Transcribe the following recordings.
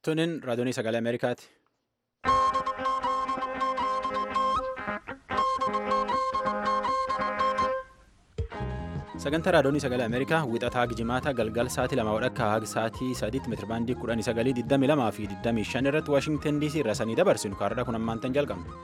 Tunin raadiyoonii sagalee Ameerikaati. Sagantaa raadiyoonii sagalee Ameerikaa wixataa jimaata galgal sa'aatii lama wadhakka haga sa'aatii sadiitti meetirabaandii kudhanii sagalii digdamii lamaa fi digdamii shan irratti Waashingtan DC irraa sanii dabarsinu kaarraa kun ammaantan jalqabna.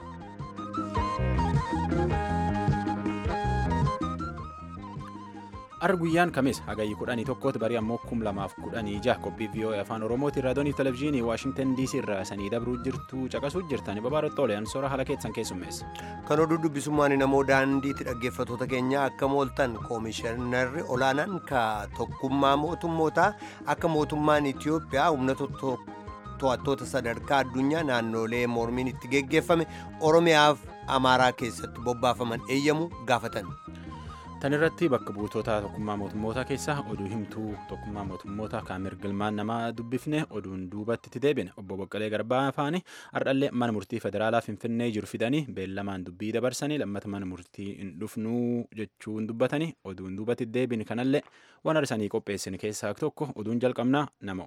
Arra guyyaan kamis hagayyi kudhanii tokkooti barii ammoo kum lamaaf kudhanii jaha qophii VOA afaan Oromootiin raadiyoonii televezyiinii Waashingtan DC irraa sanii dabruu jirtu caqasuu jirtan babaarottoo oliyaan soora haala keessan keessummeessa. Kan oduu dubbisummaan namoo daandiitti dhaggeeffattoota keenya akka mooltan koomishinarri olaanaan ka tokkummaa mootummootaa akka mootummaan Itiyoophiyaa humna to'attoota sadarkaa addunyaa naannolee mormiin itti geggeeffame Oromiyaaf Amaaraa keessatti bobbaafaman eeyyamu gaafatan. Tan irratti bakka buutota tokkummaa mootummootaa keessaa oduu himtuu tokkummaa mootummootaa kan mirgilmaan namaa dubbifne oduun duubatti itti deebine obbo Boqqalee Garbaa afaani hardhallee mana murtii federaalaa Finfinnee jiru fidanii beellamaan dubbii dabarsanii lammata mana murtii hin dhufnuu jechuun dubbatanii oduun duubatti deebine kanallee waan arsanii qopheessine keessaa tokko oduun jalqabnaa namo.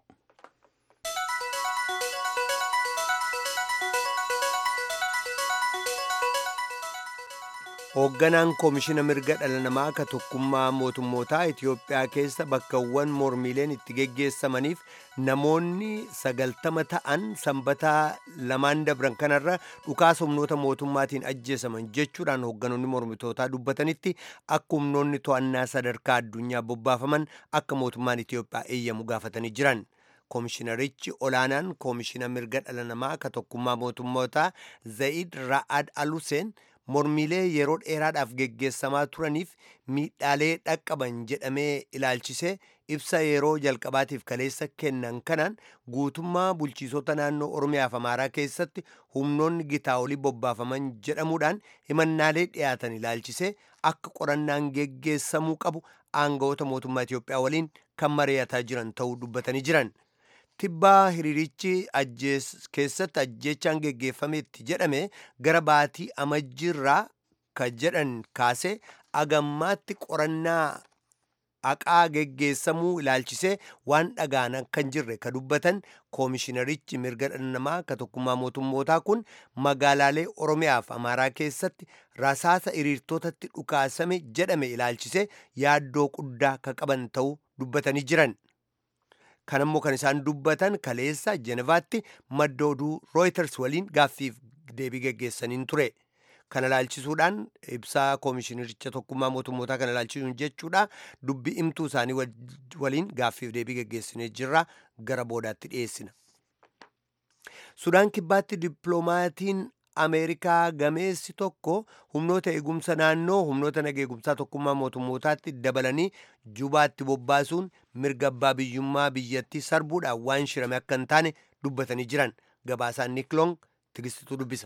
hoogganaan koomishina mirga dhala namaa ka tokkummaa mootummootaa Itiyoophiyaa keessa bakkawwan mormiileen itti geggeessamaniif namoonni sagaltama ta'an sanbataa lamaan dabran kanarra dhukaasa humnoota mootummaatiin ajjeesaman jechuudhaan hoogganoonni mormitootaa dubbatanitti akka humnoonni to'annaa sadarkaa addunyaa bobbaafaman akka mootummaan Itiyoophiyaa eeyyamu gaafatanii jiran. koomishinarichi olaanaan koomishina mirga dhala namaa ka tokkummaa mootummootaa Zayid Ra'ad Aluseen mormiilee yeroo dheeraadhaaf geggeessamaa turaniif miidhaalee dhaqqaban jedhamee ilaalchisee ibsa yeroo jalqabaatiif kaleessa kennan kanaan guutummaa bulchiisota naannoo oromiyaaf amaaraa keessatti humnoonni gitaa olii bobbaafaman jedhamuudhaan himannaalee dhiyaatan ilaalchisee akka qorannaan geggeessamuu qabu aangawoota mootummaa Itiyoophiyaa waliin kan mari'ataa jiran ta'uu dubbatanii jiran. tibbaa hiriirichi keessatti ajjeechaan geggeeffametti jedhame gara baatii amajjiirraa ka jedhan kaase agammaatti qorannaa haqaa geggeessamuu ilaalchisee waan dhagaan kan jirre ka dubbatan koomishinarichi mirga dhala namaa ka tokkummaa mootummootaa kun magaalaalee oromiyaaf amaaraa keessatti rasaasa hiriirtotatti dhukaasame jedhame ilaalchisee yaaddoo guddaa ka qaban ta'uu dubbatanii jiran. kanammoo kan isaan dubbatan kaleessa jenevaatti madda oduu rooyiters waliin gaaffiif deebii geggeessaniin ture kana ilaalchisuudhaan ibsaa koomishinaricha tokkummaa mootummootaa kana ilaalchisuun jechuudha dubbii himtuu isaanii waliin gaaffiif deebii geggeessinee jirra gara boodaatti dhiyeessina. sudaan kibbaatti dippiloomaatiin ameerikaa gameessi tokko humnoota eegumsa naannoo humnoota naga eegumsaa tokkummaa mootummootaatti dabalanii jubaatti bobbaasuun mirga abbaa biyyummaa biyyattii sarbuudhaan waan shirame akka hin taane dubbatanii jiran gabaasaan niklong tigistituu dubbisa.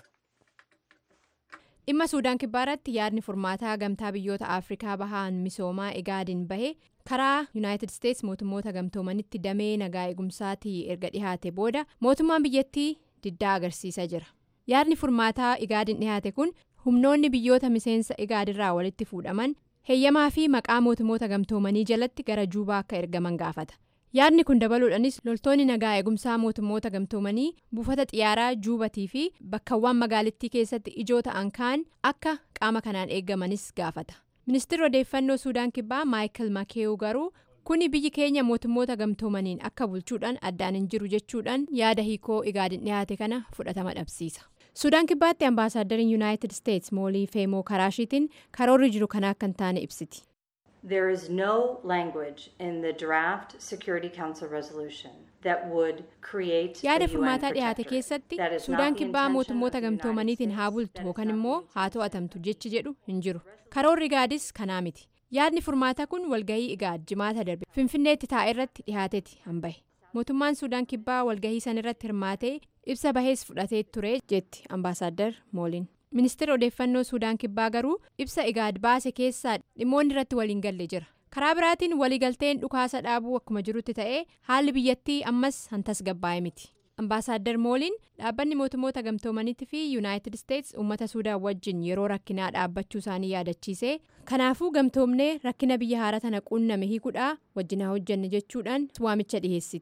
dhimma suudaan kibbaa irratti yaadni furmaataa gamtaa biyyoota afrikaa bahaan misoomaa egaadiin bahe karaa yuunaayitid isteets mootummoota gamtoomanitti damee nagaa eegumsaatii erga dhihaate booda mootummaan biyyattii diddaa agarsiisaa jira. yaadni furmaataa igaadiin dhihaate kun humnoonni biyyoota miseensa igaadirraa walitti fuudhaman heeyyamaa fi maqaa mootummoota gamtoomanii jalatti gara juubaa akka ergaman gaafata yaadni kun dabaluudhaanis loltoonni nagaa eegumsaa mootummoota gamtoomanii buufata xiyyaaraa juubatii fi bakkawwan magaalittii keessatti ijoo ta'an kaan akka qaama kanaan eegamanis gaafata ministeerri odeeffannoo suudaan kibbaa maayikil makeewu garuu kuni biyyi keenya mootummoota gamtoomaniin akka bulchuudhaan addaan hin jiru jechuudhaan yaada hiikoo igaadiin dhihaate kana fudhatama dhabsiisa. suudaan kibbaatti ambaasaaddariin yuunaayitid isteets moolii feemoo karaashiitiin karoorri jiru kana akka hin taane ibsiti. There is no language in the draft Security Council resolution that would create yaada furmaataa dhiyaate keessatti suudaan kibbaa mootummoota gamtoomaniitiin haa bultu yookaan immoo haa to'atamtu jechi jedhu hin jiru karoorri igaadis kanaa miti yaadni furmaataa kun walgahii igaad jimaata darbe finfinneetti taa'e irratti dhiyaateeti hanbahe mootummaan suudaan kibbaa walgahii san irratti hirmaatee ibsa bahees fudhatee ture jetti ambaasaaddar mooliin ministeerri odeeffannoo suudaan kibbaa garuu ibsa igaad baase keessaa dhimmoonni irratti waliin galle jira karaa biraatiin waliigalteen dhukaasa dhaabuu akkuma jirutti ta'ee haalli biyyattii ammas hantas gabbaa'e miti ambaasaaddar mooliin dhaabbanni mootummoota gamtoomaniitti fi yuunaayitid isteets uummata suudaan wajjin yeroo rakkinaa dhaabbachuu isaanii yaadachiisee kanaafuu gamtoomnee rakkina biyya haara tana quunname hiikuudhaa wajjin haa hojjenne jechuudhaan waamicha dhiheessiti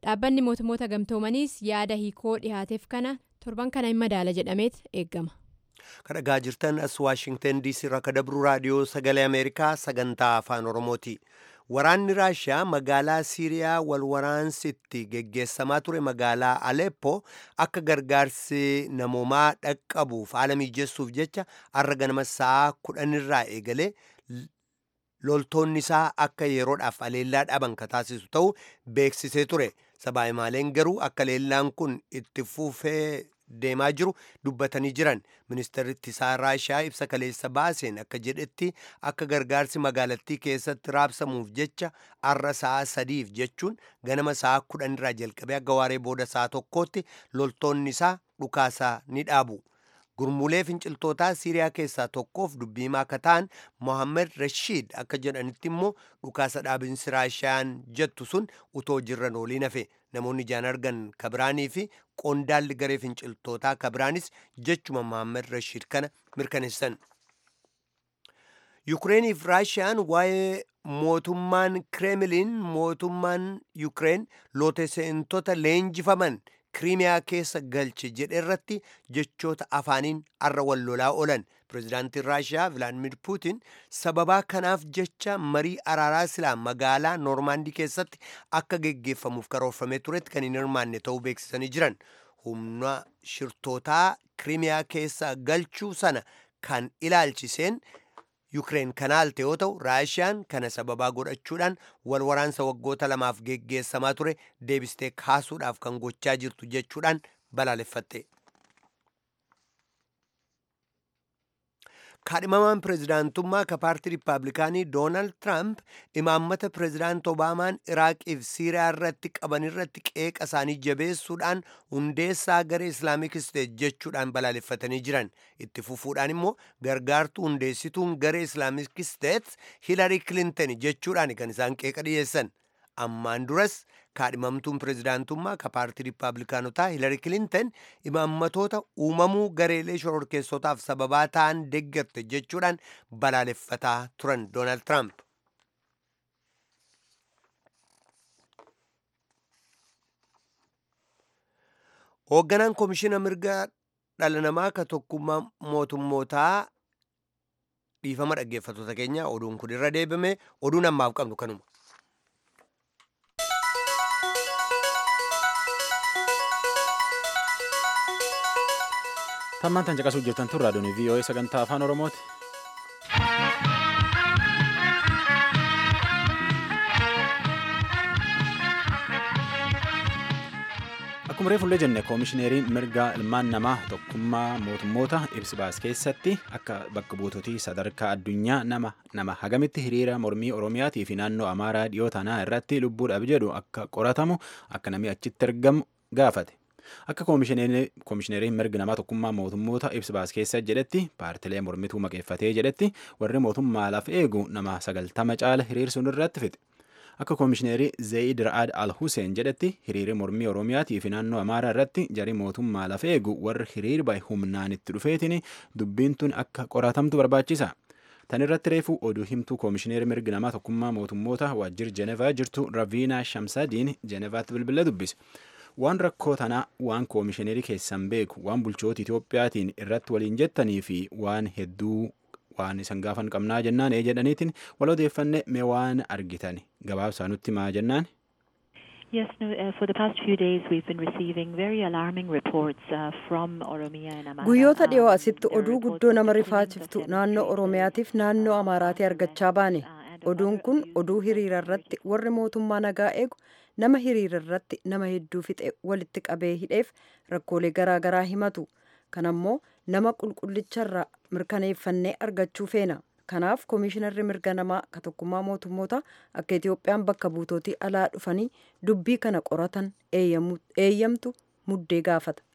dhaabbanni mootummoota gamtoomaniis yaada hiikoo dhihaateef kana torban kana hin madaala jedhameet eeggama. kan dhagaa jirtan as waashingtan diisii irraa kan dabru raadiyoo sagalee ameerikaa sagantaa afaan oromooti waraanni raashiyaa magaalaa siiriyaa wal waraansitti geggeessamaa ture magaalaa aleppo akka gargaarsi namoomaa dhaqqabuuf haala mijessuuf jecha har'a ganama sa'aa kudhanirraa eegalee loltoonni isaa akka yeroodhaaf aleellaa dhaban ka taasisu ta'u beeksisee ture sabaa'imaaleen garuu akka leellaan kun itti fufee deemaa jiru dubbatanii jiran ministeerri ittisaa raashiyaa ibsa kaleessa baaseen akka jedhetti akka gargaarsi magaalattii keessatti raabsamuuf jecha har'a sa'a sadiif jechuun ganama sa'a kudhanirraa jalqabee akka waaree booda sa'a tokkootti loltoonni isaa dhukaasaa ni dhaabu. gurmuulee finciltootaa siiriyaa keessaa tokkoof dubbiimaa akka ta'an mohammed rashiid akka jedhanitti immoo dhukaasa dhaabinsi raashiyaan jettu sun utoo jirran ooliin hafe namoonni ijaan argan kabiraanii fi qondaalli garee finciltootaa kabiraanis jechuma mohammed rashiid kana mirkaneessan. yukireeniif raashiyaan waa'ee mootummaan kireemiliin mootummaan yukireen looteseentota leenjifaman kiriimiyaa keessa galche jedhe irratti jechoota afaaniin arra wal lolaa oolan pirezidaantiin raashiyaa vilaadimir puutin sababaa kanaaf jecha marii araaraa silaa magaalaa noormaandii keessatti akka geggeeffamuuf karoorfamee turetti kan hin hirmaanne ta'uu beeksisanii jiran humna shirtootaa kiriimiyaa keessa galchuu sana kan ilaalchiseen yukireen kanaalte yoo ta'u raashiyaan kana sababaa godhachuudhaan wal waraansa waggoota lamaaf geggeessamaa ture deebistee kaasuudhaaf kan gochaa jirtu jechuudhaan balaaleffatte. kaadhimamaan pirezidaantummaa ka paartii riippaabilikaanii doonaald tiraamp imaammata pirezidaant obaamaan iraaqiif siiriyaa irratti qaban irratti qeeqa isaanii jabeessuudhaan hundeessaa garee islaamik isteet jechuudhaan balaaleffatanii jiran itti fufuudhaan immoo gargaartuu hundeessituun garee islaamik isteet hilarii kilinton jechuudhaan kan isaan qeeqa dhiyeessan ammaan duras kaadhimamtuun pirezidaantummaa ka paartii riippaabilikaanotaa hilarii kilinton imaammatoota uumamuu gareelee shororkeessotaaf sababaa ta'an deeggarte jechuudhaan balaaleffataa turan doonaald tiraamp. hoogganaan koomishina mirga dhala namaa ka tokkummaa mootummootaa dhiifama dhaggeeffattoota keenya oduun kun irra deebime oduun ammaaf qabnu kanuma. tammaan tan caqasuu jirtan tun raadiyoon vii'oo'ee sagantaa afaan oromooti. akkuma reefullee jenne koomishineeriin mirga ilmaan namaa tokkummaa mootummoota ibsi baas keessatti akka bakka buutotii sadarkaa addunyaa nama nama hagamitti hiriira mormii oromiyaatii fi naannoo amaaraa dhiyoo tanaa irratti lubbuudhaaf jedhu akka qoratamu akka namni achitti argamu gaafate. akka koomishineeriin mirga namaa tokkummaa mootummoota ibsi baas keessa jedhetti paartilee mormituu maqeeffatee jedhetti warri mootummaa laaf eegu nama sagaltama caala hiriirsuun irratti fixe. akka koomishineerii zeeyid ra'aad al huseen jedhetti hiriirri mormii oromiyaatii fi naannoo amaaraa irratti jarii mootummaa lafa eegu warri hiriir bahe humnaan itti dhufeetiin dubbiin tun akka qoratamtu barbaachisa. tan irratti reefu oduu himtuu koomishineerii mirgi namaa tokkummaa mootummoota waajjir jenevaa jirtu raviinaa shamsadiin jenevaatti bilbila dubbise. waan rakkoo tanaa waan koomishineerii keessan beeku waan bulchoota Itoophiyaatiin irratti waliin jettanii fi waan hedduu waan isan gaafan qabnaa jennaan ee jedhaniitiin wal odeeffanne mee waan argitan gabaabsaa nutti maa jennaan. Yes, no, uh, for the past few days we've been receiving very alarming reports uh, from Oromia and Amara. Guyyoota dhiyoo Um, asitti there are oduu reports guddoo of nama the killings of rifaachiftu ten naannoo members of Oromiyaatiif the naannoo Amara Amaaraatii argachaa baane. uh, and Oduun other kun abuse oduu of hiriira irratti warri mootummaa nagaa eegu nama hiriira irratti nama hedduu fixe walitti qabee hidheef rakkoolee garaa garaa himatu. Kan ammoo nama qulqullicharraa mirkaneeffannee argachuu feena. Kanaaf koomishinarri mirga namaa ka tokkummaa mootummoota akka Itoophiyaan bakka buutootii alaa dhufanii dubbii kana qoratan eeyyamu- eeyyamtu muddee gaafata.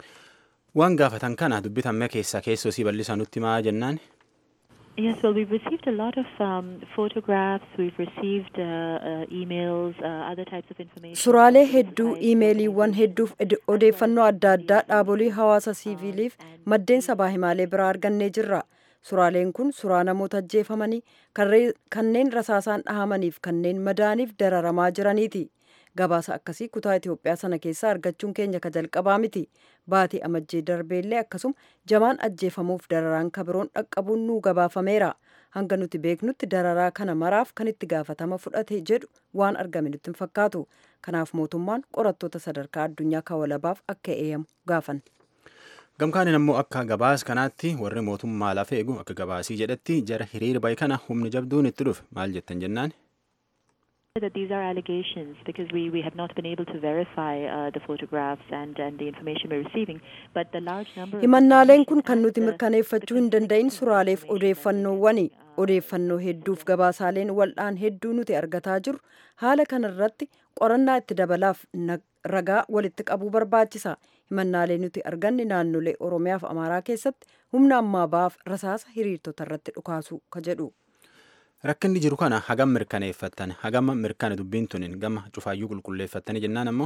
Waan gaafatan kana dubbitamme keessaa keessoo sii bal'isa nutti maa jennaan. Yes, well, we've received a lot of um, photographs. We've received uh, uh, emails, uh, other types of information. Suuraalee from hedduu, civil society iimeeliiwwan hedduuf ed- odeeffannoo adda addaa dhaabolee hawaasa siiviiliif maddeen sabaa himaalee biraa argannee jirra. Suuraaleen kun suuraa namoota ajjeefamanii, karree- kanneen rasaasaan dhahamaniif kanneen madaaniif dararamaa jiraniiti. gabaasa akkasii kutaa itiyoophiyaa sana keessaa argachuun keenya ka jalqabaa miti baatii amajjii darbeellee akkasuma jamaan ajjeefamuuf dararaan kabiroon dhaqqabuun nuu gabaafameera hanga nuti beeknutti dararaa kana maraaf kan itti gaafatama fudhate jedhu waan argame nutti hin fakkaatu kanaaf mootummaan qorattoota sadarkaa addunyaa kawalabaaf akka eeyyamu gaafan. gamkaaniin ammoo akka gabaas kanaatti warri mootummaa lafa eegu akka gabaasii jedhetti jara hiriira bahe kana humni jabduun itti dhufe maal jettan jennaan. that these are allegations because we, we have not been able to verify uh, the photographs and, and the information we're receiving. But the large number of himannaaleen kun kan nuti mirkaneeffachuu hin danda'in suuraaleef odeeffannoowwani odeeffannoo hedduuf gabaasaaleen wal'aan hedduu nuti argataa jirru haala kanarratti qorannaa itti dabalaaf ragaa walitti qabuu barbaachisa himannaalee nuti arganne naannolee oromiyaaf amaaraa keessatti humna ammaa ba'aaf rasaasa hiriirtota irratti dhukaasu ka jedhu. rakkinni jiru kana hagam mirkaneeffattan hagam mirkana dubbiin tunin gama cufaayyuu qulqulleeffattani jennaan ammoo.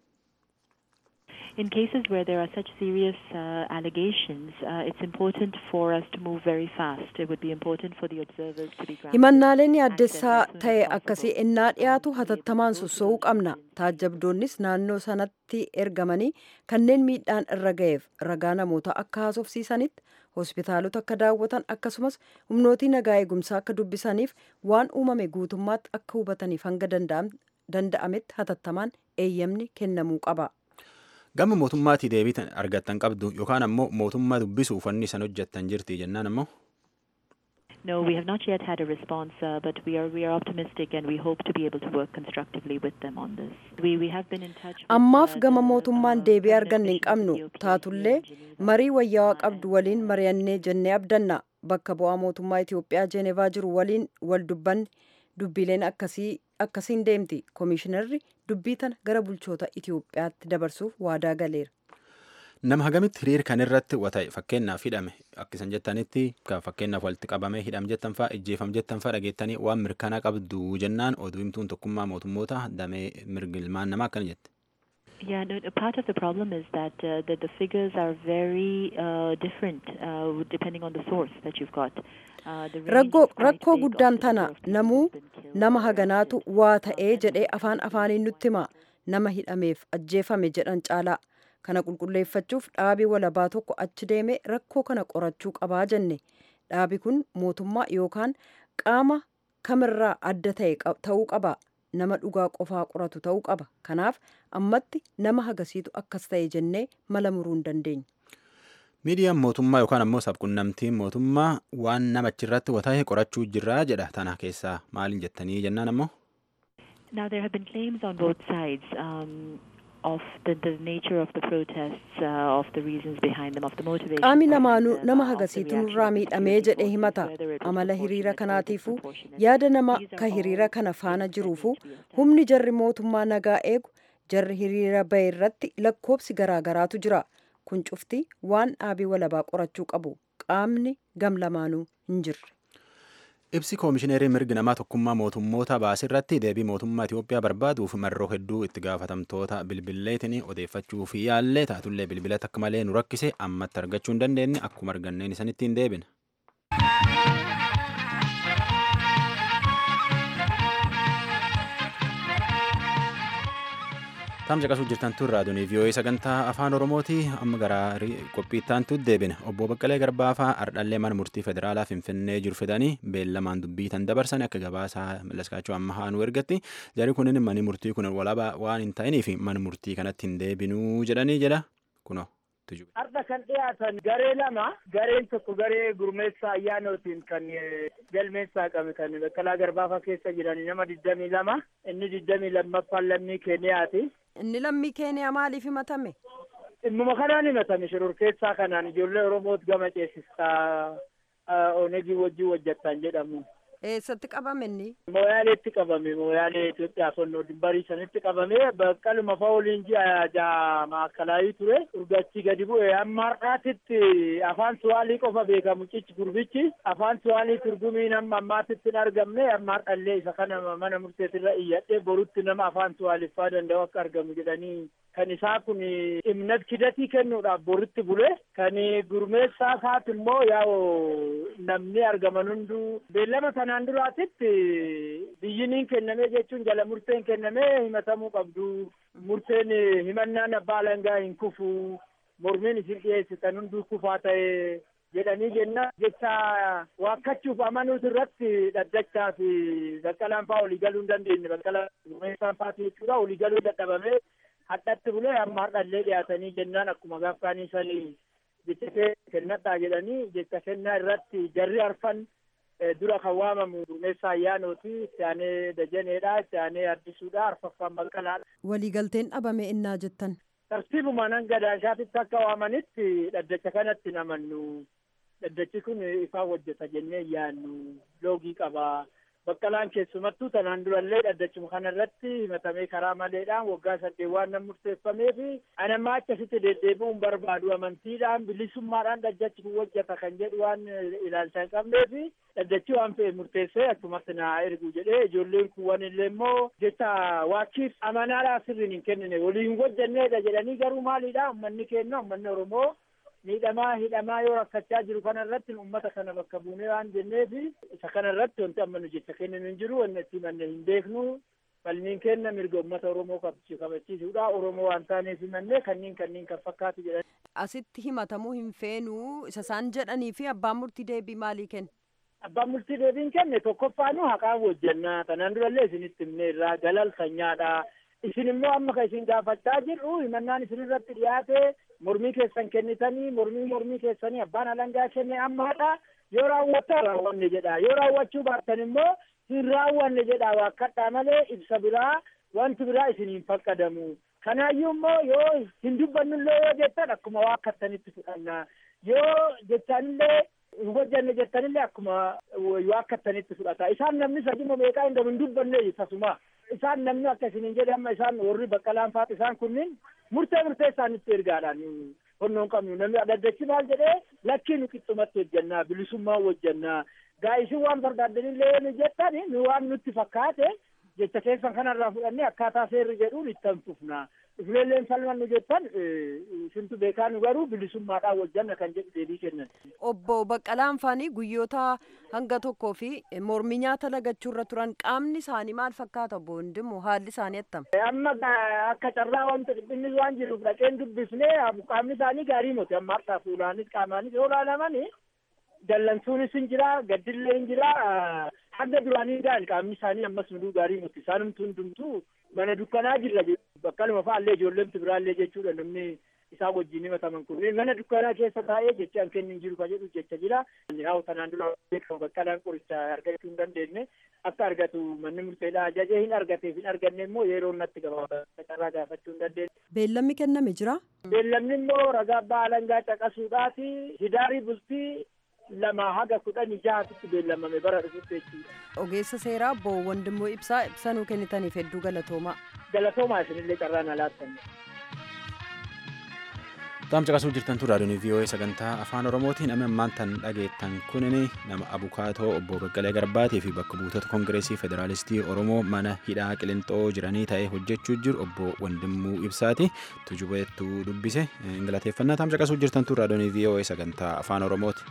In cases where there are such serious uh, allegations, uh, it's important for us to move very fast. It would be important for the observers to be granted himannaaleen access yaaddessaa as soon as ta'e possible. akkasii ennaa dhiyaatu hatattamaan sossoo'uu qabna taajjabdoonnis naannoo sanatti ergamanii kanneen miidhaan irra ga'eef ragaa namoota akka haasofsiisanitti hospitaalota akka daawwatan akkasumas humnootii nagaa eegumsaa akka dubbisaniif waan uumame guutummaatti akka hubataniif hanga danda'am- danda'ametti hatattamaan eeyyamni kennamuu qaba. gama mootummaatii deebii argattan qabdu yookaan ammoo mootummaa dubbisuuf wanni isan hojjettan jirti jennaan ammoo. No, we have not yet had a response, uh, but we are we are optimistic and we hope to be able to work constructively with them on this. We we have been in touch. With, ammaaf uh, gama the, mootummaan uh, deebii permanent arganne hin mission of qabnu Ethiopia taatullee here in Geneva. marii wayyaawaa Uh, qabdu waliin mari'annee jennee abdanna bakka bu'aa mootummaa Itoophiyaa Jeenevaa jiru waliin wal dubbanne dubbileen akkasii akkasiin deemti koomishinarri dubbii tana gara bulchoota Itoophiyaatti dabarsuuf waadaa galeera. Nama hagamitti hiriir kan irratti wata'e fakkeenyaaf hidhame akkisan jettanitti kan fakkeenyaaf walitti qabamee hidham jettan fa'a ijjeefam jettan fa'a dhageettanii waan mirkanaa qabdu jennaan oduu himtuun tokkummaa mootummoota damee mirgilmaan namaa akkana jette. Yeah, no, no, part of the problem is that uh, the, the figures are very uh, different uh, depending on the source that you've got. Uh, the range Raggoo is quite rakkoo big of guddaan the number tana of people namuu who've been killed. nama haganaatu waa ta'ee jedhee afaan afaaniin nutti hima nama hidhameef ajjeefame jedhan caalaa kana qulqulleeffachuuf dhaabii walabaa tokko achi deemee rakkoo kana qorachuu qabaa jenne dhaabi kun mootummaa yookaan qaama kamirraa adda ta'e qab- ta'uu qaba nama dhugaa qofaa qoratu ta'uu qaba kanaaf ammatti nama hagasiitu akkas ta'e jennee mala muruu hin dandeenyu. Miidiyaan mootummaa yookaan ammoo sabqunnamtiin mootummaa waan nama achirratti wata'e qorachuu jirraa jedha tana keessaa maaliin jettanii jennaan ammoo. Now, there have been claims on both sides um, of the, the nature of the protests, uh, of the reasons behind them, of the motivation. qaami behind namaanuu them, nama of the hagasiitu reaction nurraa of the miidhamee security jedhee forces, himata whether it was amala hiriira proportionate or kanaatiifuu disproportionate. yaada nama These are ka all hiriira kana things faana that jiruufu need to be established. humni jarri mootummaa nagaa eegu jarri hiriira bahe irratti lakkoobsi garaagaraatu jira kun cufti waan dhaabii walabaa qorachuu qabu qaamni gam lamaanuu hin jirre. Ibsi koomishineerii mirgi namaa tokkummaa mootummoota baasirratti deebii mootummaa Itoophiyaa barbaaduuf marroo hedduu itti gaafatamtoota bilbilleetiin odeeffachuu fi yaallee taatullee bilbilata akka malee nu rakkise ammatti argachuu hin dandeenye akkuma arganneen isanitti hin deebine. Taamsa qasuu jirtan tun raadiyoonii vii'oo'ee sagantaa afaan oromooti amma gara qophiittaantu deebine obbo Baqqalee Garbaafaa ardhallee mana murtii federaalaa Finfinnee jiru fidanii beellamaan dubbii tan dabarsan akka gabaasaa Mallaskaachoo amma haanuu ergatti jari kunin mani murtii kun walaba waan hin ta'iniif mana murtii kanatti hin deebinuu jedhanii jedha kuno. Har'a kan dhiyaatan garee lama gareen tokko garee gurmeessaa ayyaanootiin kan galmeessaa qabe kan Baqqalaa Garbaafaa keessa jiran nama digdamii lama inni digdamii lammaffaan lammii Keeniyaati. Inni lammii keeniyaa maaliif himatame? Dhimmuma kanaan himatame shororkeessaa kanaan ijoollee Oromoot gama ceesistaa Onegii wajjin hojjettan jedhamu. Eessatti qabame inni? Mooyaaleetti qabame mooyaalee Itoophiyaa fonnoo dimbarii sanitti qabame baqqaluma fa'ooliin ji'a ja'a maakalaayii ture urgachi gadi bu'e amma har'aatitti afaan suwaalii qofa beekamu cichi gurbichi afaan suwaalii turgumiin amma ammaatitti hin argamne amma har'allee isa kana mana murteetirra iyyadhee borutti nama afaan suwaaliffaa danda'u akka argamu jedhanii kan isaa kun imnat kidatii kennuudhaaf boritti bule kan gurmeessaa isaati immoo yaa'u namni argaman hunduu beellama kanaan duraatitti biyyiniin kennamee jechuun jala murteen kennamee himatamuu qabdu murteen himannaan abbaa alangaa hin kufu mormiin isin dhiyeessitan hunduu kufaa ta'e jedhanii jenna jecha waakkachuuf amanuutu irratti dhaddachaa fi baqqalaan fa'aa olii galuu hin dandeenye baqqalaan gurmeessaan fa'aati jechuudha olii galuu dadhabamee hadhatti bulee amma hardhallee dhiyaatanii jennaan akkuma gaafkaanii sanii jecha kennadhaa jedhanii jecha kennaa irratti jarri arfan dura kan waamamu gurmeessaa ayyaanooti itti aanee dajaneedha itti aanee addisuudha arfaffaan baqqalaadha. waliigalteen dhabame innaa jettan. tartiibuma nan gadaansaatitti akka waamanitti dhaddacha kanatti namannu dhaddachi kun ifaan hojjeta jennee yaannu loogii qaba baqqalaan keessumattuu tanaan durallee dhaddachuma kanarratti himatamee karaa maleedhaan waggaa saddeet waan nan murteeffamee fi anammaa akkasitti deddeebi'uun barbaadu amantiidhaan bilisummaadhaan dhaddachi kun hojjeta kan jedhu waan ilaalcha hin qabnee fi dhaddachi waan fe'e murteessee achumatti naa ergu jedhee ijoolleen kuwwan illee immoo jecha waachiif amanaadhaa sirriin hin kennine waliin hojjenneedha jedhanii garuu maaliidha ummanni keenya ummanni oromoo miidhamaa hidhamaa yoo rakkachaa jiru kana irratti uummata kana bakka buunee waan jenneef isa kana irratti wanti amma nu jecha kenninu hin jiru wanti itti manne hin beeknu falmiin kenna mirga uummata oromoo kabachiisuudha oromoo waan taaneef himannee kanniin kanniin kan fakkaatu jedhan. asitti himatamuu hin feenuu isa isaan jedhanii fi abbaan murtii deebii maalii kenne. abbaan murtii deebiin kenne tokkoffaanu haqaan hojjannaa tanaan durallee isinitti himne irraa galal sanyaadha. isin immoo amma kan isin gaafachaa jirru himannaan isin irratti dhiyaate mormii keessan kennitanii mormii mormii keessanii abbaan alangaa kenne ammaadha yoo raawwattan raawwanne jedha yoo raawwachuu baattan immoo hin raawwanne jedha waakkadhaa malee ibsa biraa wanti biraa isin hin faqqadamu kanaayyuu immoo yoo hin dubbannullee yoo jettan akkuma waakkattanitti fudhanna yoo jechaanillee hin hojjanne jettanillee akkuma waakkattanitti fudhata isaan namni sadima meeqaa hin hin dubbanne tasuma isaan namni akka isinin jedhe amma isaan warri baqqalaan faat isaan kunniin murtee murtee isaanitti ergaadhaan honnoon qabnu namni dhaddachi maal jedhee lakkii nu qixxumatti hojjannaa bilisummaa hojjannaa gaa isin waan barbaaddanillee nu jettan nu waan nutti fakkaate jecha keessan kanarraa fudhannee akkaataa seerri jedhuun itti hanfufna ifuleelleen falman nu jettan isintu beekaa nu garuu bilisummaadhaan hojjanna kan jedhu deebii kennan. Obbo Baqqalaan Faanii guyyoota hanga tokkoo fi mormii nyaata lagachuurra turan qaamni isaanii maal fakkaata obbo Hundimu haalli isaanii attam. Amma akka carraa wanta dhiphinni waan jiruuf dhaqeen dubbisnee qaamni isaanii gaarii miti amma harkaa fuulaanis qaamaanis yoo ilaalamani dallansuunis hin jira gaddillee hin jira hanga duraanii gaa'el qaamni isaanii ammas nuduu gaarii miti isaanumtuu hundumtuu mana dukkanaa jirra bakkaluma fa'aallee ijoolleemti biraallee jechuudha namni isaa wajjin himataman kun mana dukkanaa keessa taa'ee jecha an kennin jiru ka jedhu jecha jira haa tanaan dura beekamu baqqalaan qoricha argachuu hin dandeenye akka argatu manni murteedha ajajee hin argateef hin arganne immoo yeroo natti gabaabaa carraa gaafachuu hin dandeenye. Beellamni kenname jira. Beellamni immoo ragaa abbaa alangaa caqasuudhaati hidaarii bultii lama haga kudhanii jahatitti beellamame bara dhufutti jechuudha. Ogeessa seeraa obbo Wandimmoo Ibsaa ibsa nuu kennitaniif hedduu galatoomaa. Galatoomaa isinillee carraa na laattan. Taam caqasuu jirtan tu raadiyoon VOA sagantaa afaan Oromootiin nama ammaan tan dhageettan kunini nama abukaatoo obbo Baqqalee Garbaatii fi bakka buutota Kongireesii Federaalistii Oromoo mana hidhaa Qilintoo jiranii ta'ee hojjechuu jiru obbo Wandimmuu Ibsaati tujubeettuu dubbise galateeffannaa taam caqasuu jirtan tu raadiyoon VOA sagantaa afaan Oromooti.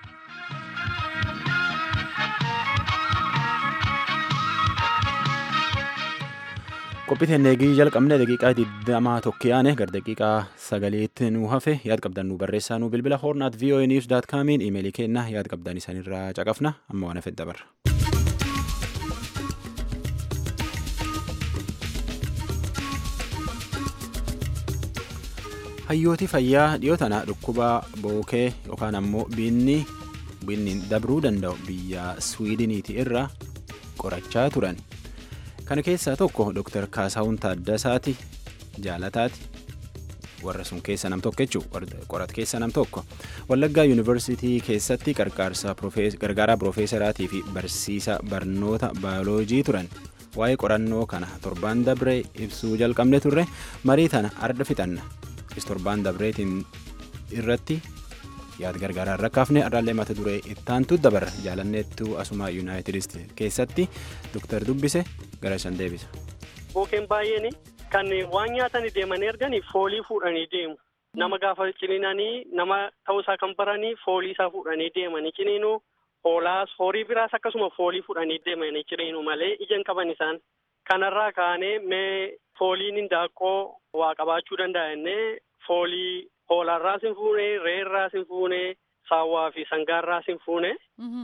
qophii neegii jalqabne daqiiqaa digdamaa tokko yaane gara daqiiqaa sagaliitti nu hafe yaad qabdan nu barreessaa nu bilbila hoornaat voa news daat kaamiin imeelii keenna yaad qabdan isaanirraa caqafna amma waan hafet dabarra. hayyooti fayyaa dhiyoo tana dhukkuba bookee yookaan ammoo biinni biinni dabruu danda'u biyya swiidiniiti irra qorachaa turan. kana keessaa tokko Dr. Kaasaawun Taaddasaati jaalataati warra sun keessa nam tokko jechuun qorat keessa nam tokko Wallaggaa Yuunivarsiitii keessatti gargaaraa Piroofeesaraatii fi barsiisa barnoota baayoloojii turan waa'ee qorannoo kana torbaan dabree ibsuu jalqabne turre marii tana arda fixanna torbaan dabreetiin irratti yaad gargaaraa rakkaafne arraallee mata duree ittaantu dabarra jaalanneettu asuma yuunaayitid keessatti doktar dubbise gara isan deebisa. Bookeen baay'een kan waan nyaatanii deemanii erganii foolii fuudhanii deemu. Nama gaafa ciniinanii nama ta'uusaa kan baranii foolii isaa fuudhanii deemanii ciniinuu hoolaas horii biraas akkasuma foolii fuudhanii deemanii ciniinuu malee ija hin qaban isaan. Kanarraa kaanee mee fooliin hindaaqqoo waa qabaachuu danda'a jennee foolii hoolaarraas hin fuune re'eerraas hin fuune saawwaa fi sangaarraas hin fuune.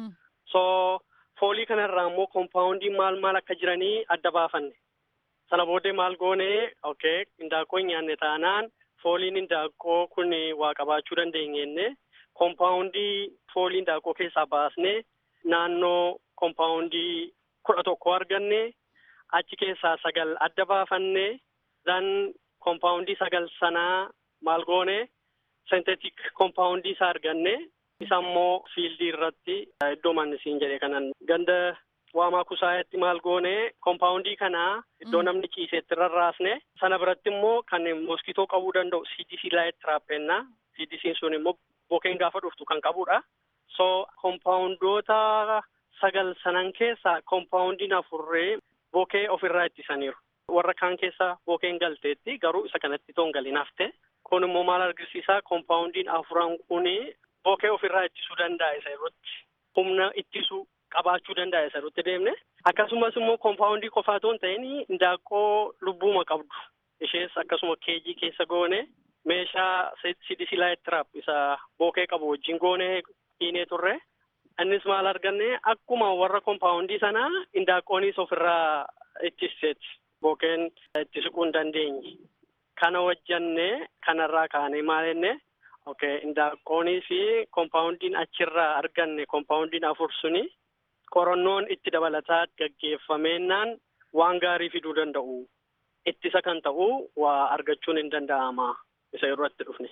So foolii kanarraa immoo koompaawundii maal maal akka jiranii adda baafanne. Sana booddee maal goone okay hindaaqqoo hin nyaanne taanaan fooliin hindaaqqoo kun waa qabaachuu dandeenye koompaawundii foolii hindaaqqoo keessaa baasnee naannoo koompaawundii kudha tokko arganne achi keessaa sagal adda baafanne dan koompaawundii sagal sanaa maal goone sentetik koompaawundii isaa arganne isa immoo fiildii irratti iddoo mannisiin jedhe kanan ganda waamaa kusaayetti maal goone koompaawundii kanaa iddoo namni ciiseetti rarraasne sana biratti immoo kan moskitoo qabuu danda'u CDC laayit tiraappennaa CDC sun immoo bokeen gaafa dhuftu kan qabudha. So koompaawundoota sagal sanan keessaa koompaawundiin afurree bokee ofirraa ittisaniiru. Warra kaan keessa bokeen galteetti garuu isa kanatti toon galin hafte. Kun immoo maal argisiisaa koompaawundiin afuran kun bokee ofirraa ittisuu danda'a isa irratti. Humna ittisuu qabaachuu danda'a isa irratti deemne. Akkasumas immoo koompaawundii qofaa otoo hin ta'in hindaaqqoo lubbuuma qabdu. Ishees akkasuma keejii keessa goone meeshaa CDC laayit tiraap isa bokee qabu wajjin goone hiinee turre. Innis maal arganne akkuma warra koompaawundii sanaa hindaaqqoonis ofirraa ittiseeti. Bokeen itti siquu hin dandeenye. Kana wajjanne kanarraa kaanee maal jenne okay hindaaqqoonii fi koompaawundiin achirraa arganne koompaawundiin afur suni qorannoon itti dabalataa gaggeeffameenaan waan gaarii fiduu danda'u. Ittisa kan ta'u waa argachuun hin danda'ama isa irratti dhufne.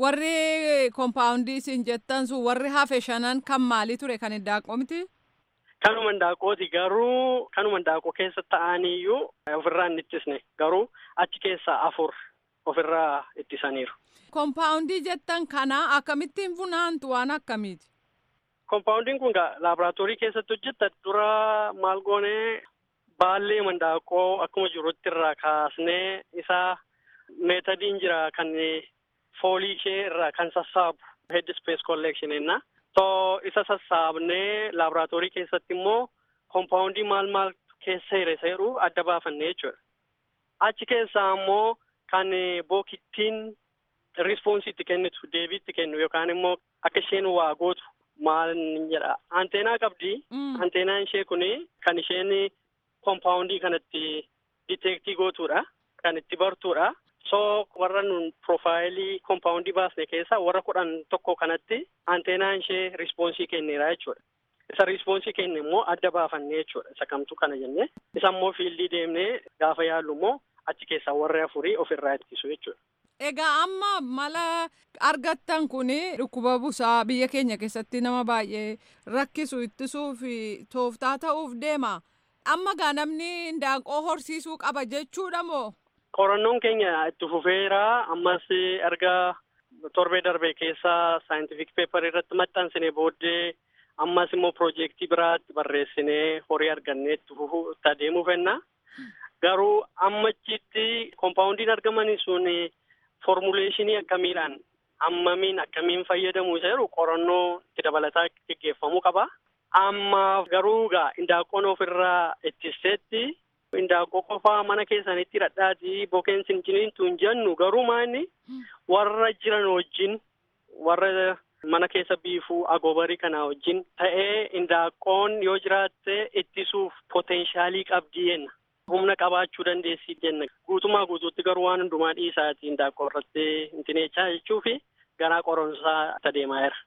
Warri koompaawundii isin jettan sun warri hafe shanan kan maalii ture kan hindaaqqoo miti? Kanuma hindaaqqooti garuu kanuma hindaaqqoo keessa ta'aniyyuu ofirraa hin ittisne garuu achi keessaa afur ofirraa ittisaniiru. Koompaawundii jettan kana akkamittiin funaantu waan akkamiiti? Koompaawundiin kun laaboraatoorii keessatti hojjetta dura maal goonee baallee hindaaqqoo akkuma jirutti irraa kaasnee isaa meetadiin jira kan foolii ishee irraa kan sassaabu head space collection jenna. So isa sassaabnee laaboraatoorii keessatti immoo koompaawundii maal maal keessa hire seeruu adda baafanne jechuudha. Achi keessaa immoo kan bookittiin rispoonsii itti kennitu deebii itti kennu yookaan immoo akka isheen waa gootu maal jedha anteenaa qabdi. Anteenaan ishee kuni kan isheen koompaawundii kanatti diteektii gootuudha. Kan itti bartuudha. So warra nun profaayilii koompaawundii baasne keessaa warra kudhan tokko kanatti anteenaan ishee rispoonsii kenneera jechuudha. Isa rispoonsii kenne immoo adda baafanne jechuudha. Isa kamtu kana jenne. Isa immoo fiildii deemnee gaafa yaallu immoo achi keessaa warri afurii ofirraa ittisu jechuudha. Egaa amma mala argattan kun dhukkuba busaa biyya keenya keessatti nama baay'ee rakkisu ittisuu fi tooftaa ta'uuf deema. Amma gaa namni hindaaqqoo horsiisuu qaba jechuudha moo? Qorannoon keenya itti fufeera. Ammas erga torbee darbee keessa saayintifik peepar irratti maxxansine booddee ammas immoo piroojeektii biraatti barreessinee horii argannee itti fufuu itti adeemuu fenna. Garuu ammachitti koompaawundiin argamanii sun formuleeshinii akkamiidhaan hammamiin akkamiin fayyadamuu isa jedhu qorannoo itti dabalataa gaggeeffamuu qaba. Amma garuu gaa hindaaqqoon ofirraa ittiseetti hindaaqqoo qofaa mana keessanitti dhadhaati bokeen sinciniintu hin jennu garuu maanni warra jiran wajjin warra mana keessa biifuu agoobarii kana wajjin ta'ee hindaaqqoon yoo jiraatte ittisuuf poteenshaalii qabdi jenna. Humna qabaachuu dandeessi jenna. Guutumaa guutuutti garuu waan hundumaa dhiisaati hindaaqqoo irratti hintineechaa jechuu fi garaa qoronsaa adeemaa jira.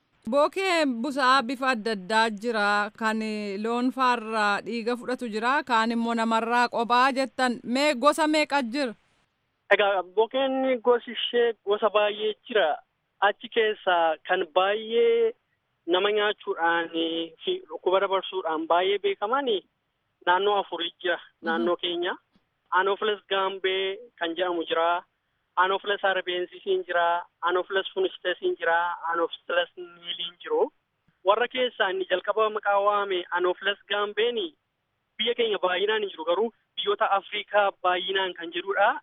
Bookee busaa bifa adda addaa jira. Kan loon faarraa dhiiga fudhatu jira. Kaan immoo namarraa qophaa jettan mee gosa meeqa jira? Egaa bokeen gosi ishee gosa baay'ee jira. Achi keessaa kan baay'ee nama nyaachuudhaan fi dhukkuba dabarsuudhaan baay'ee beekaman naannoo afurii jira naannoo keenya. Anopheles gaambee kan jedhamu jira. Anopheles arbensisiin jira. Anopheles funistesiin jira. Anopheles niiliin jiru. Warra keessaa inni jalqaba maqaa waame Anopheles gaambeen biyya keenya baay'inaan hin jiru garuu biyyoota Afrikaa baay'inaan kan jirudha.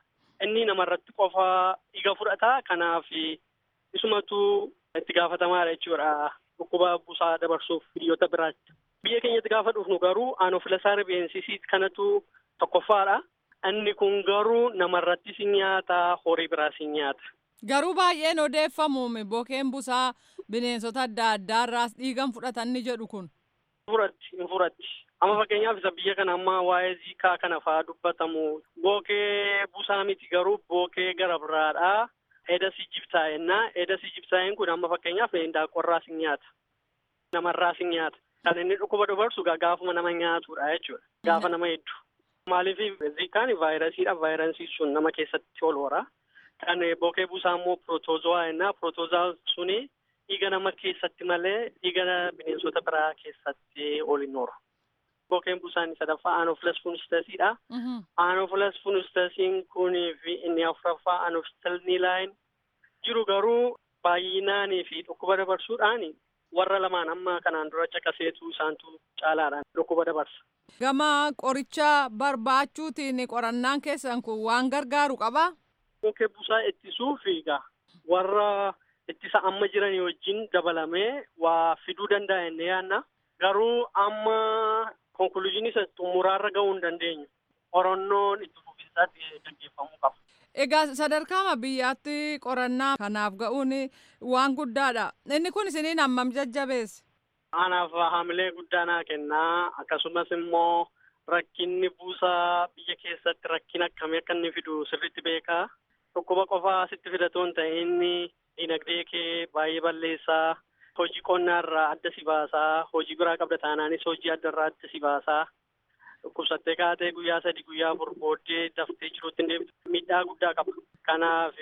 inni namarratti qofa dhiiga fudhata kanaaf isumatu itti gaafatamaadha jechuudha dhukkuba busaa dabarsuuf biyyoota biraatti. Biyya keenyatti gaafa dhufnu garuu aanofilaasaa rifeensisii kanatu tokkoffaadha. Inni kun garuu namarrattis nyaata horii biraas nyaata. Garuu baay'een odeeffamu bokeen busaa bineensota adda addaarraas dhiigan fudhatan ni jedhu kun. Furatti hin furatti. Amma fakkeenyaaf isa biyya kana amma waa'ee ziikaa kana fa'aa dubbatamu. Bookee busaa miti garuu bookee gara biraadha. Edasi jibsaa'ennaa. Edasi jibsaa'een kun amma fakkeenyaaf daaqorraas nyaata. Namarraas nyaata. Kan inni dhukkuba dabarsu gaafuma nama nyaatudha jechuudha. Gaafa nama hedduu. Maaliif ziikaan vaayirasiidha. Vaayirasii sun nama keessatti ol hora. Kan bookee busaa immoo pirootoozawaa jennaa. Pirootoozawaa suni dhiiga nama keessatti malee dhiiga bineensota biraa keessatti ol hin horu. Bookeen busaan sadaffaa aanoofilas funistasiidha. Aanoofilas funistasiin kunii fi inni afuraffaa aanofistalniilaayin jiru garuu baay'inaanii fi dhukkuba dabarsuudhaan warra lamaan amma kanaan dura caqaseetu isaantu caalaadhaan dhukkuba dabarsa. Gama qoricha barbaachuutiin qorannaan keessan kun waan gargaaru qabaa? Bookee busaa ittisuuf egaa warra ittisa amma jiranii wajjin dabalamee waa fiduu danda'a jennee yaadna. Garuu amma konkuluuziin isa xumuraarra gahuu hin dandeenyu. Qorannoon itti fufinsaatti gaggeeffamuu qaba. Egaa sadarkaama biyyaatti qorannaa kanaaf ga'uun waan guddaadha. Inni kun isiniin hammam jajjabeesse? Anaaf haamilee guddaa naa kennaa akkasumas immoo rakkinni buusaa biyya keessatti rakkina akkamii akka inni fidu sirriitti beekaa. Dhukkuba qofaa sitti fidatoo hin ta'in dinagdee kee baay'ee balleessaa. Hojii qonnaarraa adda si baasaa. Hojii biraa qabda taanaanis hojii addarraa adda si baasaa. Dhukkubsattee kaatee guyyaa sadi guyyaa afur booddee daftee jiruutti hin deebitu. Miidhaa guddaa qaba. Kanaaf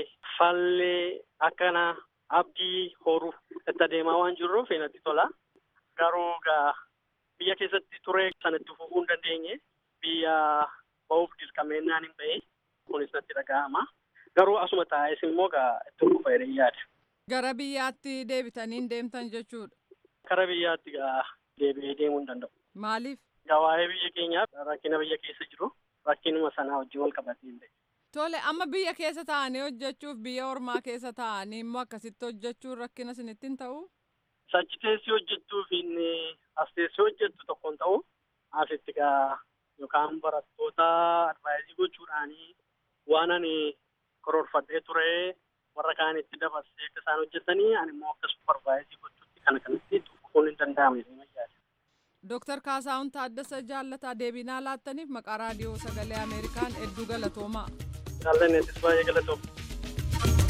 fallee akkana abdii horuuf itti adeemaa waan jirruuf natti tola. Garuu gaa biyya keessatti turee sanatti fufuu hin dandeenye biyya ba'uuf dirqameennaan hin ba'e kunis natti dhaga'ama. Garuu asuma taa'es immoo gaa itti fufa jedhee yaada. Gara biyyaatti deebitanii deemtan jechuudha. Gara biyyaatti gaa deebi'ee deemuu hin danda'u. Maaliif? Gaa waa'ee biyya keenyaaf rakkina biyya keessa jiru rakkinuma sanaa wajjin wal qabatee hin ta'e. Tole amma biyya keessa taa'anii hojjechuuf biyya ormaa keessa taa'anii immoo akkasitti hojjechuun rakkina isinitti hin ta'uu? Sachi teessii hojjettuu fi as teessii hojjettu tokko hin ta'u. Asitti gaa yookaan barattoota advaayizii gochuudhaanii waan ani karoorfadhee ture warra kaanitti dabarsee akka isaan hojjetanii ani immoo akka supparvaayizii gochuutti kana kanatti tuquun hin danda'amne yaada. Dooktar Kaasaawun Taaddasa Jaallataa deebinaa laattaniif maqaa raadiyoo sagalee Ameerikaan hedduu galatoomaa. Jaallanneettis baay'ee galatooma.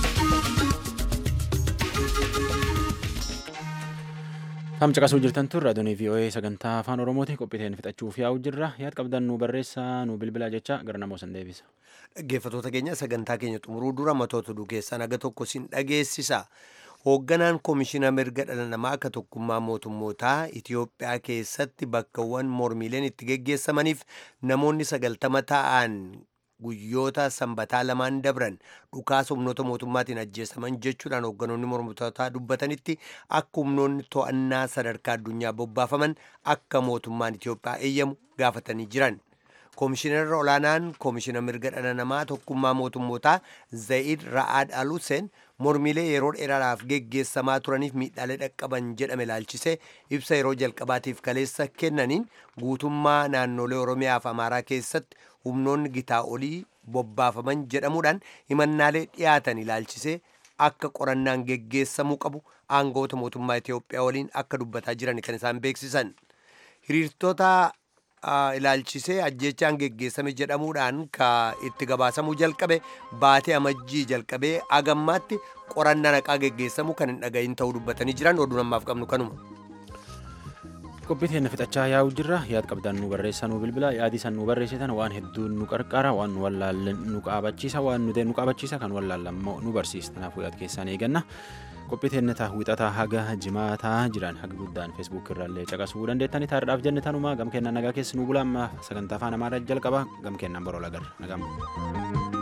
Tam caqasuu jirtan tun raadiyoon VOA sagantaa afaan Oromooti qophiiteen fixachuuf yaa'u jirra. Yaad qabdan nu barreessaa nu bilbilaa jecha gara namoota san deebisa. Dhaggeeffattoota keenya sagantaa keenya xumuruu dura matoota oduu keessaa naga tokko sin dhageessisa. Hoogganaan Koomishina Mirga Dhala Namaa akka tokkummaa mootummootaa Itoophiyaa keessatti bakkawwan mormiileen itti geggeessamaniif namoonni sagaltama ta'an guyyoota sanbataa lamaan dabran dhukaasa humnoota mootummaatiin ajjeesaman jechuudhaan hoogganoonni mormitootaa dubbatanitti akka humnoonni to'annaa sadarkaa addunyaa bobbaafaman akka mootummaan Itoophiyaa eeyyamu gaafatanii jiran. Koomishinarra olaanaan koomishina mirga dhala namaa tokkummaa mootummootaa Zayid Ra'aad Aluseen mormiilee yeroo dheeraadhaaf geggeessamaa turaniif miidhaalee dhaqqaban jedhame ilaalchisee ibsa yeroo jalqabaatiif kaleessa kennaniin guutummaa naannolee Oromiyaa fi Amaaraa keessatti humnoonni gitaa olii bobbaafaman jedhamuudhaan himannaalee dhiyaatan ilaalchisee akka qorannaan geggeessamuu qabu aangoota mootummaa Itoophiyaa waliin akka dubbataa jiran kan isaan beeksisan. Hiriirtota ilaalchisee ajjechaan geggeessame jedhamuudhaan ka itti gabaasamuu jalqabe baatee amajjii jalqabee agammaatti qorannaa naqaa geggeessamu kan hin dhagahin ta'uu dubbatanii jiran oduu namaaf qabnu kanuma. Qophiiteen fixachaa yaa'u jirra yaad qabdan nu barreessaa nu bilbila yaadii san nu barreessitan waan hedduun nu qarqara waan nu wallaallen nu qaabachiisa waan nu nu qaabachiisa kan wallaallammoo nu barsiisa kanaafuu yaad keessaan eeganna. qophiiteen taa wixataa haga jimaataa jiran haga guddaan feesbuuk irraallee caqasuu dandeettanii taardhaaf jenne tanuma gam kennaan nagaa keessi nu bulaa amma sagantaa afaan amaaraa jalqaba gam kennaan boroo lagarra nagam.